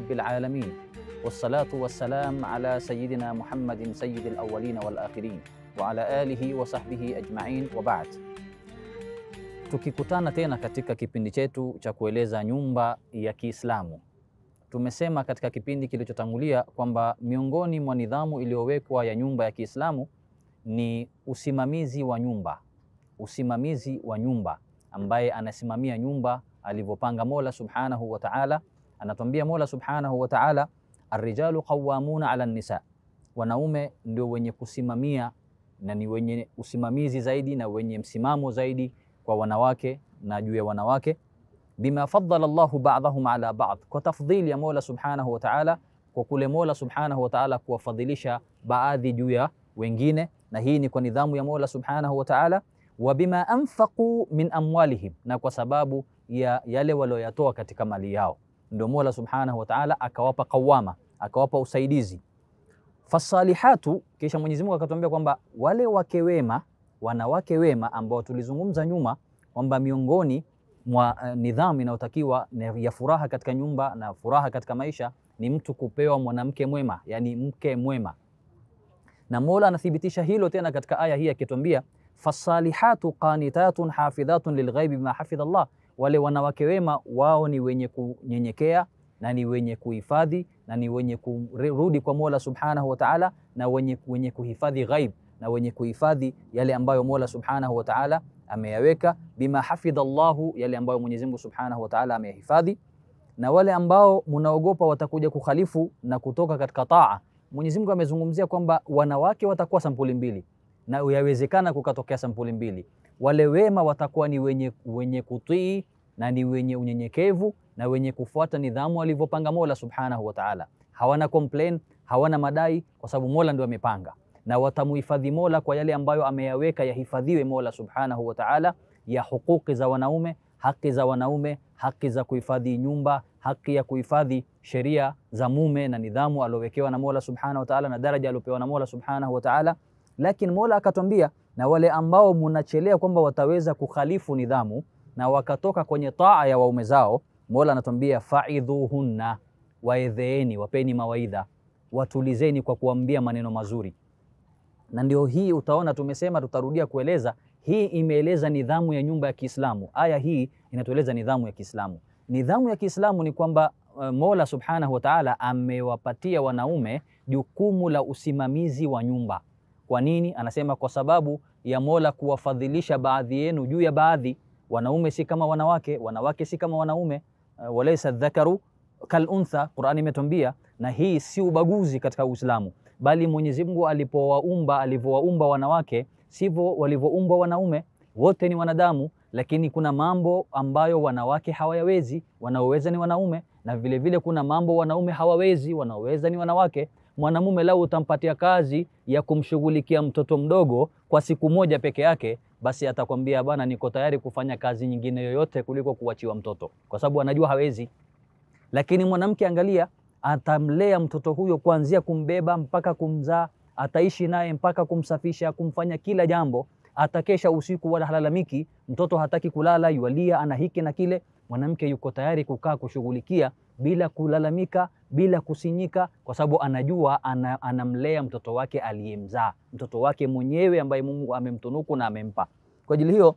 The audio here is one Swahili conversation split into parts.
rabbil alamin wassalatu wassalam ala sayidina Muhammadin sayyidil awwalin wal akhirin wa ala alihi wa sahbihi ajma'in wa ba'd. Tukikutana tena katika kipindi chetu cha kueleza nyumba ya Kiislamu. Tumesema katika kipindi kilichotangulia kwamba miongoni mwa nidhamu iliyowekwa ya nyumba ya Kiislamu ni usimamizi wa nyumba, usimamizi wa nyumba ambaye anasimamia nyumba alivyopanga Mola Subhanahu wa Ta'ala. Anatuambia Mola Subhanahu wa Ta'ala, arrijalu qawwamuna ala nisa, wanaume ndio wenye kusimamia na ni wenye usimamizi zaidi na wenye msimamo zaidi kwa wanawake na juu ya wanawake. Bima faddala Allahu ba'dahum ala ba'd, kwa tafdhili ya Mola Subhanahu wa Ta'ala, kwa kule Mola Subhanahu wa Ta'ala kuwafadhilisha baadhi juu ya wengine, na hii ni kwa nidhamu ya Mola Subhanahu wa Ta'ala. Wa bima anfaqu min amwalihim, na kwa sababu ya yale walioyatoa katika mali yao, ndio Mola Subhanahu wa Ta'ala akawapa qawama, akawapa usaidizi. Fasalihatu, kisha Mwenyezi Mungu akatuambia kwamba wale wake wema, wanawake wema ambao tulizungumza nyuma kwamba miongoni mwa uh, nidhamu inayotakiwa ya furaha katika nyumba na furaha katika maisha ni mtu kupewa mwanamke mwema, yani mke mwema. Na Mola anathibitisha hilo tena katika aya hii akituambia, fasalihatu qanitatun hafidhatun lilghaibi bima hafidha Allah, wale wanawake wema wao ni wenye kunyenyekea na ni wenye kuhifadhi na ni wenye kurudi kwa Mola Subhanahu wa Ta'ala na wenye, wenye kuhifadhi ghaib na wenye kuhifadhi yale ambayo Mola Subhanahu wa Ta'ala ameyaweka bima hafidha Allahu, yale ambayo Mwenyezi Mungu Subhanahu wa Ta'ala ameyahifadhi. Na wale ambao mnaogopa watakuja kukhalifu na kutoka katika taa, Mwenyezi Mungu amezungumzia kwamba wanawake watakuwa sampuli mbili, na yawezekana kukatokea sampuli mbili. Wale wema watakuwa ni wenye, wenye kutii na ni wenye unyenyekevu na wenye kufuata nidhamu alivyopanga Mola Subhanahu wa Ta'ala. Hawana complain, hawana madai, kwa sababu Mola ndio amepanga na watamuhifadhi Mola kwa yale ambayo ameyaweka yahifadhiwe Mola Subhanahu wa Ta'ala, ya hukuki za wanaume, haki za wanaume, haki za kuhifadhi nyumba, haki ya kuhifadhi sheria za mume na nidhamu aliowekewa na Mola Subhanahu wa Ta'ala na daraja aliopewa na Mola Subhanahu wa Ta'ala. Lakini Mola akatwambia, na wale ambao munachelea kwamba wataweza kukhalifu nidhamu na wakatoka kwenye taa ya waume zao, Mola anatwambia faidhuhunna, waedheeni, wapeni mawaidha, watulizeni kwa kuambia maneno mazuri na ndio hii utaona tumesema, tutarudia kueleza hii. Imeeleza nidhamu ya nyumba ya Kiislamu. Aya hii inatueleza nidhamu ya Kiislamu. Nidhamu ya Kiislamu ni kwamba uh, Mola Subhanahu wa Ta'ala amewapatia wanaume jukumu la usimamizi wa nyumba. Kwa nini? Anasema kwa sababu ya Mola kuwafadhilisha baadhi yenu juu ya baadhi. Wanaume si kama wanawake, wanawake si kama wanaume. Uh, walaysa dhakaru kal untha, Qur'ani imetuambia, na hii si ubaguzi katika Uislamu bali Mwenyezi Mungu alipowaumba alivyowaumba wanawake sivyo walivyoumbwa wanaume. Wote ni wanadamu, lakini kuna mambo ambayo wanawake hawayawezi, wanaoweza ni wanaume, na vile vile kuna mambo wanaume hawawezi, wanaoweza ni wanawake. Mwanamume lau utampatia kazi ya kumshughulikia mtoto mdogo kwa siku moja peke yake, basi atakwambia bwana, niko tayari kufanya kazi nyingine yoyote kuliko kuachiwa mtoto, kwa sababu anajua hawezi. Lakini mwanamke, angalia atamlea mtoto huyo kuanzia kumbeba mpaka kumzaa, ataishi naye mpaka kumsafisha, kumfanya kila jambo, atakesha usiku wala halalamiki. Mtoto hataki kulala, yualia, ana hiki na kile. Mwanamke yuko tayari kukaa kushughulikia bila kulalamika, bila kusinyika, kwa sababu anajua ana, anamlea mtoto wake aliyemzaa, mtoto wake mwenyewe ambaye Mungu amemtunuku na amempa. Kwa ajili hiyo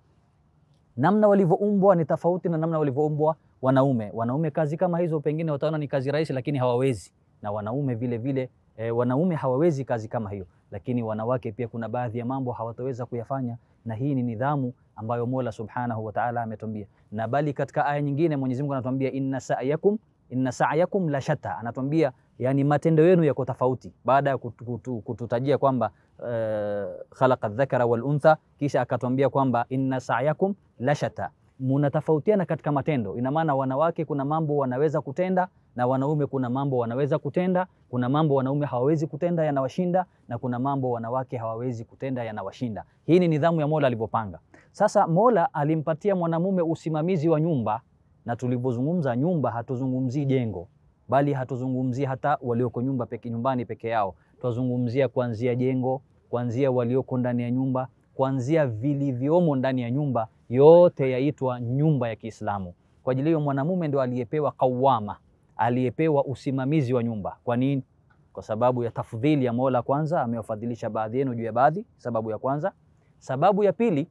namna walivyoumbwa ni tofauti na namna walivyoumbwa wanaume. Wanaume kazi kama hizo pengine wataona ni kazi rahisi, lakini hawawezi, na wanaume vile vile e, wanaume hawawezi kazi kama hiyo, lakini wanawake pia kuna baadhi ya mambo hawataweza kuyafanya, na hii ni nidhamu ambayo Mola Subhanahu wa Ta'ala ametuambia. Na bali katika aya nyingine Mwenyezi Mungu anatuambia inna sa'yakum inna sa'yakum la shatta, anatuambia yani matendo yenu yako tofauti, baada ya kutu, kutu, kututajia kwamba uh, khalaqa dhakara wal untha, kisha akatuambia kwamba inna sa'yakum la shatta munatofautiana katika matendo. Ina maana wanawake kuna mambo wanaweza kutenda na wanaume kuna mambo wanaweza kutenda. Kuna mambo wanaume hawawezi kutenda yanawashinda, na kuna mambo wanawake hawawezi kutenda yanawashinda. Hii ni nidhamu ya Mola alivyopanga. Sasa Mola alimpatia mwanamume usimamizi wa nyumba, na tulivyozungumza nyumba, hatuzungumzii jengo, bali hatuzungumzii hata walioko nyumba peke, nyumbani peke yao. Twazungumzia kuanzia jengo, kuanzia walioko ndani ya nyumba, kuanzia vilivyomo ndani ya nyumba yote yaitwa nyumba ya Kiislamu. Kwa ajili hiyo mwanamume ndio aliyepewa kawama, aliyepewa usimamizi wa nyumba. Kwa nini? Kwa sababu ya tafdhili ya Mola. Kwanza amewafadhilisha baadhi yenu juu ya baadhi, sababu ya kwanza. Sababu ya pili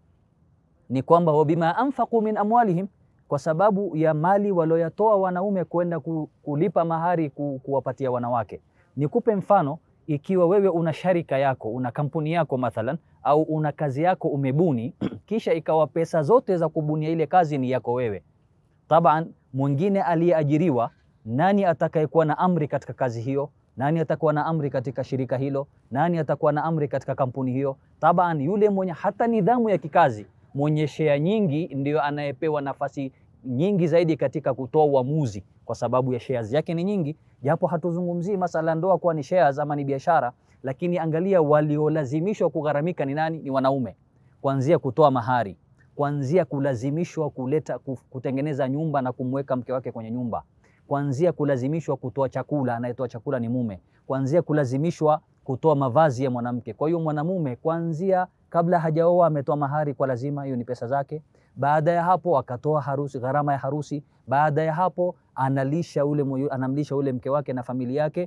ni kwamba wabima anfaqu min amwalihim, kwa sababu ya mali walioyatoa wanaume kwenda kulipa mahari ku, kuwapatia wanawake. Nikupe mfano, ikiwa wewe una sharika yako, una kampuni yako mathalan, au una kazi yako umebuni, kisha ikawa pesa zote za kubunia ile kazi ni yako wewe, taban mwingine aliyeajiriwa, nani atakayekuwa na amri katika kazi hiyo? Nani atakuwa na amri katika shirika hilo? Nani atakuwa na amri katika kampuni hiyo? Taban yule mwenye hata nidhamu ya kikazi mwenye shea nyingi ndio anayepewa nafasi nyingi zaidi katika kutoa uamuzi, kwa sababu ya shares yake ni nyingi. Japo hatuzungumzii masala ndoa kuwa ni shares ama ni biashara, lakini angalia waliolazimishwa kugharamika ni nani? Ni wanaume, kuanzia kutoa mahari, kuanzia kulazimishwa kuleta kutengeneza nyumba na kumweka mke wake kwenye nyumba, kuanzia kulazimishwa kutoa chakula, anayetoa chakula ni mume, kuanzia kulazimishwa kutoa mavazi ya mwanamke. Kwa hiyo mwanamume kuanzia kabla hajaoa ametoa mahari kwa lazima, hiyo ni pesa zake. Baada ya hapo akatoa harusi, gharama ya harusi. Baada ya hapo analisha ule, anamlisha ule mke wake na familia yake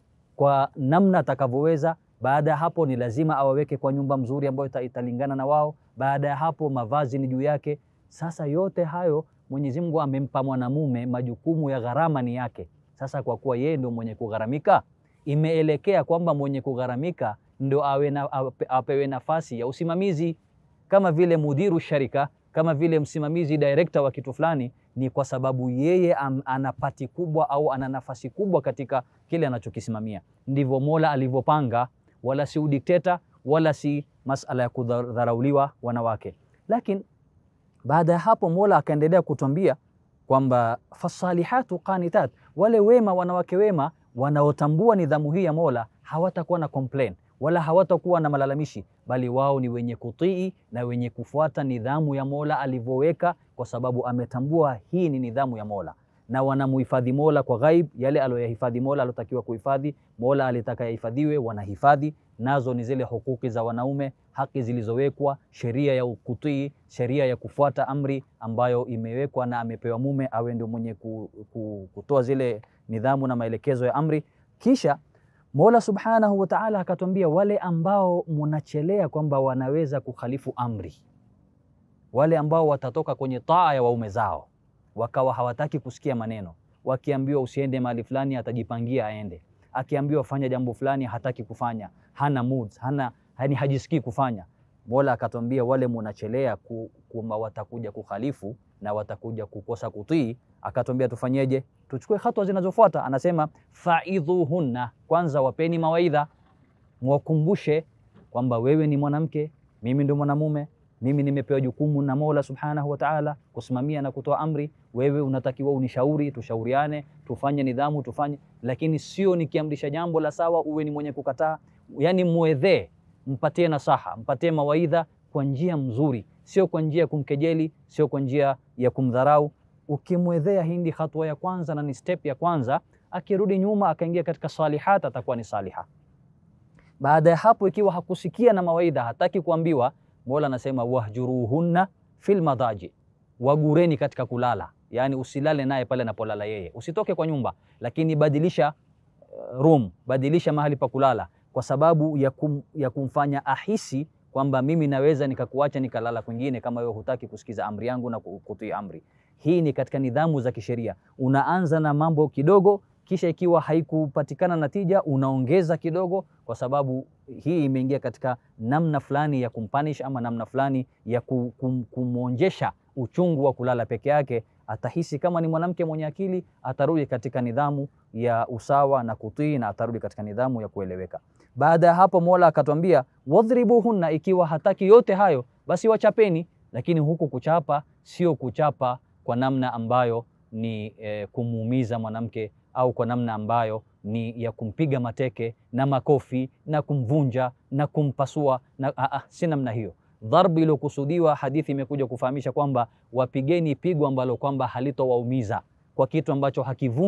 kwa namna atakavyoweza. Baada ya hapo ni lazima awaweke kwa nyumba mzuri ambayo italingana na wao. Baada ya hapo mavazi ni juu yake. Sasa yote hayo Mwenyezi Mungu amempa mwanamume, majukumu ya gharama ni yake. Sasa kwa kuwa yeye ndio mwenye kugharamika, imeelekea kwamba mwenye kugharamika ndo awe na, apewe nafasi ya usimamizi kama vile mudiru sharika, kama vile msimamizi director wa kitu fulani. Ni kwa sababu yeye am, ana pati kubwa au ana nafasi kubwa katika kile anachokisimamia. Ndivyo Mola alivyopanga, wala si udikteta wala si masala ya kudharauliwa wanawake. Lakini baada ya hapo Mola akaendelea kutwambia kwamba fasalihatu qanitat, wale wema, wanawake wema wanaotambua nidhamu hii ya Mola hawatakuwa na complain wala hawatakuwa na malalamishi, bali wao ni wenye kutii na wenye kufuata nidhamu ya Mola alivyoweka, kwa sababu ametambua hii ni nidhamu ya Mola, na wanamuhifadhi Mola kwa ghaib, yale aliyoyahifadhi Mola alotakiwa kuhifadhi, Mola alitaka yahifadhiwe, wanahifadhi. Nazo ni zile hukuki za wanaume, haki zilizowekwa, sheria ya kutii, sheria ya kufuata amri ambayo imewekwa na amepewa mume awe ndio mwenye kutoa zile nidhamu na maelekezo ya amri. Kisha Mola subhanahu wa ta'ala akatwambia, wale ambao munachelea kwamba wanaweza kukhalifu amri, wale ambao watatoka kwenye taa ya waume zao, wakawa hawataki kusikia maneno. Wakiambiwa usiende mahali fulani, atajipangia aende. Akiambiwa fanya jambo fulani, hataki kufanya, hana moods, hana yani hajisikii kufanya. Mola akatwambia, wale munachelea kwamba watakuja kukhalifu na watakuja kukosa kutii, akatwambia tufanyeje? Tuchukue hatua zinazofuata. Anasema faidhuhunna, kwanza wapeni mawaidha, mwakumbushe kwamba wewe ni mwanamke, mimi ndio mwanamume, mimi nimepewa jukumu na Mola subhanahu wa ta'ala kusimamia na kutoa amri. Wewe unatakiwa unishauri, tushauriane, tufanye nidhamu, tufanye lakini sio nikiamrisha jambo la sawa uwe ni mwenye kukataa. Yani muedhee, mpatie nasaha, mpatie mawaidha kwa njia mzuri, sio kwa njia ya kumkejeli, sio kwa njia ya kumdharau. Ukimwedhea, hii ndi hatua ya kwanza na ni step ya kwanza. Akirudi nyuma akaingia katika salihat, atakuwa ni saliha. Baada ya hapo, ikiwa hakusikia na mawaidha, hataki kuambiwa, Mola anasema wahjuruhunna fil madaji, wagureni katika kulala. Yani usilale naye pale anapolala yeye, usitoke kwa nyumba, lakini badilisha uh, room, badilisha mahali pa kulala, kwa sababu ya, kum, ya kumfanya ahisi kwamba mimi naweza nikakuacha nikalala kwingine kama wewe hutaki kusikiza amri yangu na kutii amri. Hii ni katika nidhamu za kisheria. Unaanza na mambo kidogo, kisha ikiwa haikupatikana natija unaongeza kidogo, kwa sababu hii imeingia katika namna fulani ya kumpanish ama namna fulani ya kum, kumwonjesha uchungu wa kulala peke yake. Atahisi kama ni mwanamke mwenye akili, atarudi katika nidhamu ya usawa na kutii, na atarudi katika nidhamu ya kueleweka. Baada ya hapo, Mola akatwambia wadhribuhunna, ikiwa hataki yote hayo, basi wachapeni. Lakini huku kuchapa sio kuchapa kwa namna ambayo ni e, kumuumiza mwanamke au kwa namna ambayo ni ya kumpiga mateke na makofi na kumvunja na kumpasua na, a, a, si namna hiyo. Dharbi iliyokusudiwa, hadithi imekuja kufahamisha kwamba wapigeni pigo ambalo kwamba halitowaumiza kwa kitu ambacho hakivunji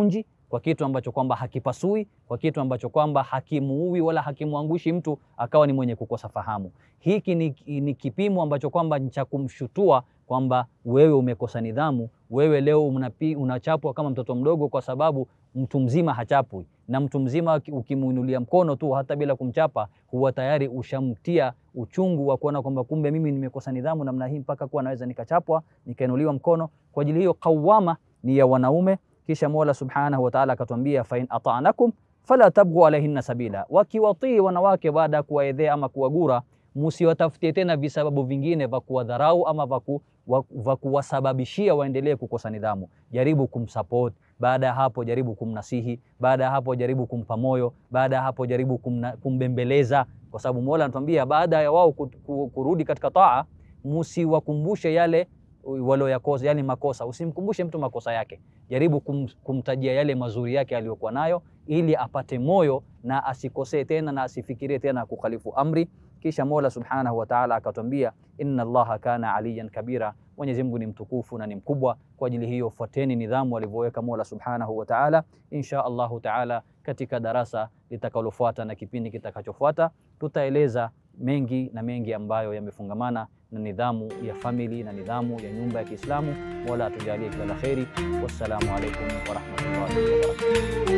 kwa kitu ambacho kwamba hakipasui, kwa kitu ambacho kwamba hakimuui wala hakimwangushi mtu akawa ni mwenye kukosa fahamu. Hiki ni, ni kipimo ambacho kwamba ni cha kumshutua kwamba wewe umekosa nidhamu, wewe leo unapi, unachapwa kama mtoto mdogo, kwa sababu mtu mzima hachapwi, na mtu mzima ukimuinulia mkono tu hata bila kumchapa, huwa tayari ushamtia uchungu wa kuona kwamba kumbe mimi nimekosa nidhamu namna hii mpaka kuwa naweza nikachapwa nikainuliwa mkono. Kwa ajili hiyo qawama ni ya wanaume. Kisha Mola Subhanahu wa Ta'ala akatwambia, fa in ata'nakum fala tabghu alaihinna sabila, wakiwatii wanawake baada ya kuwaedhea ama kuwagura, musiwatafutie tena visababu vingine vya kuwadharau ama vya kuwasababishia waendelee kukosa nidhamu. Jaribu kumsupport, baada ya hapo jaribu kumnasihi, baada ya hapo jaribu kumpa moyo, baada ya hapo jaribu kumna, kumbembeleza, kwa sababu Mola anatuambia baada ya wao kurudi katika taa, musiwakumbushe yale walioyakosa, yani makosa. Usimkumbushe mtu makosa yake, jaribu kum, kumtajia yale mazuri yake aliyokuwa nayo, ili apate moyo na asikosee tena na asifikirie tena kukhalifu amri. Kisha Mola Subhanahu wa Ta'ala akatwambia, inna Allaha kana aliyan kabira, Mwenyezi Mungu ni mtukufu na ni mkubwa. Kwa ajili hiyo fuateni nidhamu alivyoweka Mola Subhanahu wa Ta'ala. Insha Allahu Ta'ala, katika darasa litakalofuata na kipindi kitakachofuata tutaeleza mengi na mengi ambayo yamefungamana na nidhamu ya famili na nidhamu ya nyumba ya Kiislamu. Mola atujalie kila la kheri. Wassalamu alaikum warahmatullahi wabarakatuh.